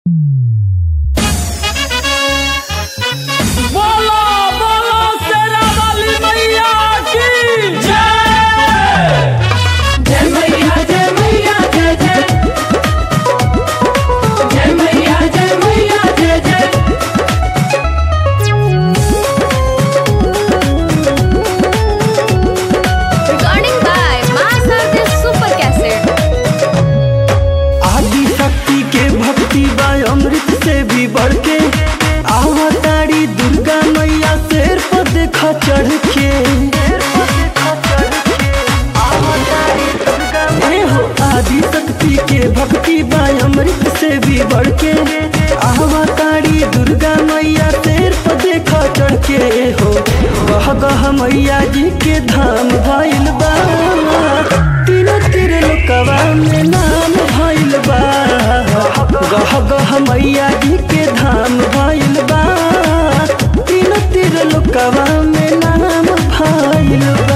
अमृत से भी बढ़ के आवताड़ी दुर्गा मैया शेर पर देखा चढ़ के ए हो आदि शक्ति के भक्ति बा अमृत से भी बढ़ के आवताड़ी दुर्गा मैया शेर पर देखा चढ़ के हो गह गह मैया जी के धाम भइल बा तीनों तीर लोकवा में नाम भइल बा गह गह मैया जी के धाम भइल बा तीनों तीर लोकवा में नाम भइल बा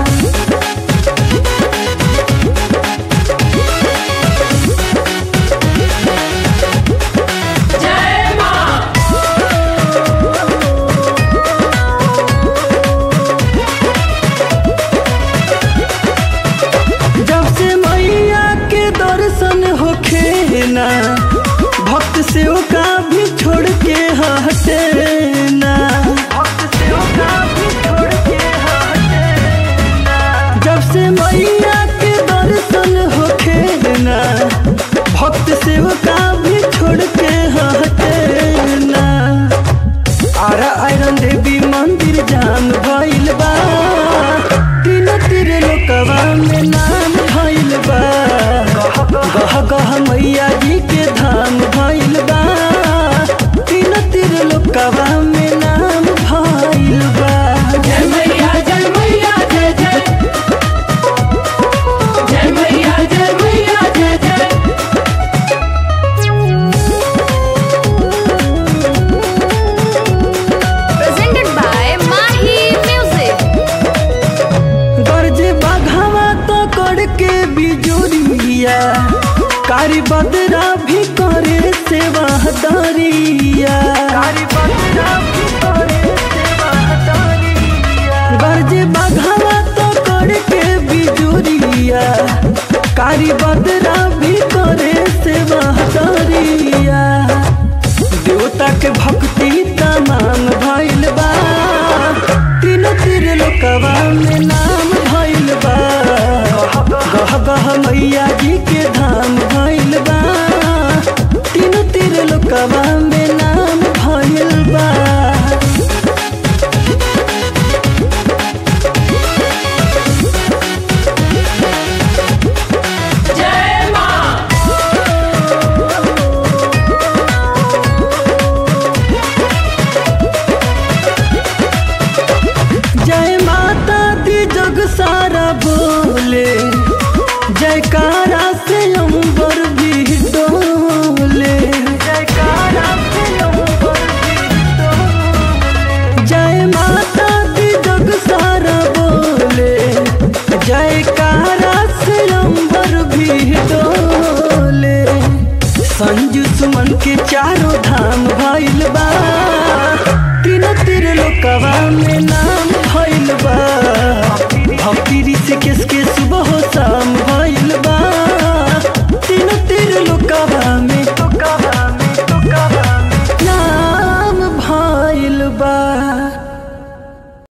जब से मैया के दर्शन होखे ना भक्त से का भी छोड़ के हटे ना भक्त से का भी छोड़ के हटे ना जब से मैया के दर्शन होखे ना भक्त से का भी छोड़ के हटे ना आरा आयरन देवी मंदिर जान भइल बा तीन तीर लोकवा में नाम भइल बा गह गह मैया जी के धाम भइल बा तीन तीर लोकवा में नाम भइल बा जय मैया जय मैया जय जय जय मैया जय मैया जय जय presented by Mahi Music. गर्ज बाघावा तो करके बिजुरिया कारी बदरा भी करे सेवा दरिया गर्ज बाघावा तो करके बिजुरिया कारी बदरा भी करे सेवा दरिया देवता के भक्ति तमाम भइल बा तीन तीर लोकवा में नाम भइल बा गह गह मैया जी के धाम भइल बा तीन तीर लोकवा में नाम भइल बा जय माँ जय माता दी जग सारा बोले जयकारा से अंबर भी डोले जयकारा से अंबर भी डोले जय माता दी जग सारा बोले जयकारा से अंबर भी डोले संजू सुमन के चारों धाम भइल बा तीन तीर लोकवा में नाम भइल बा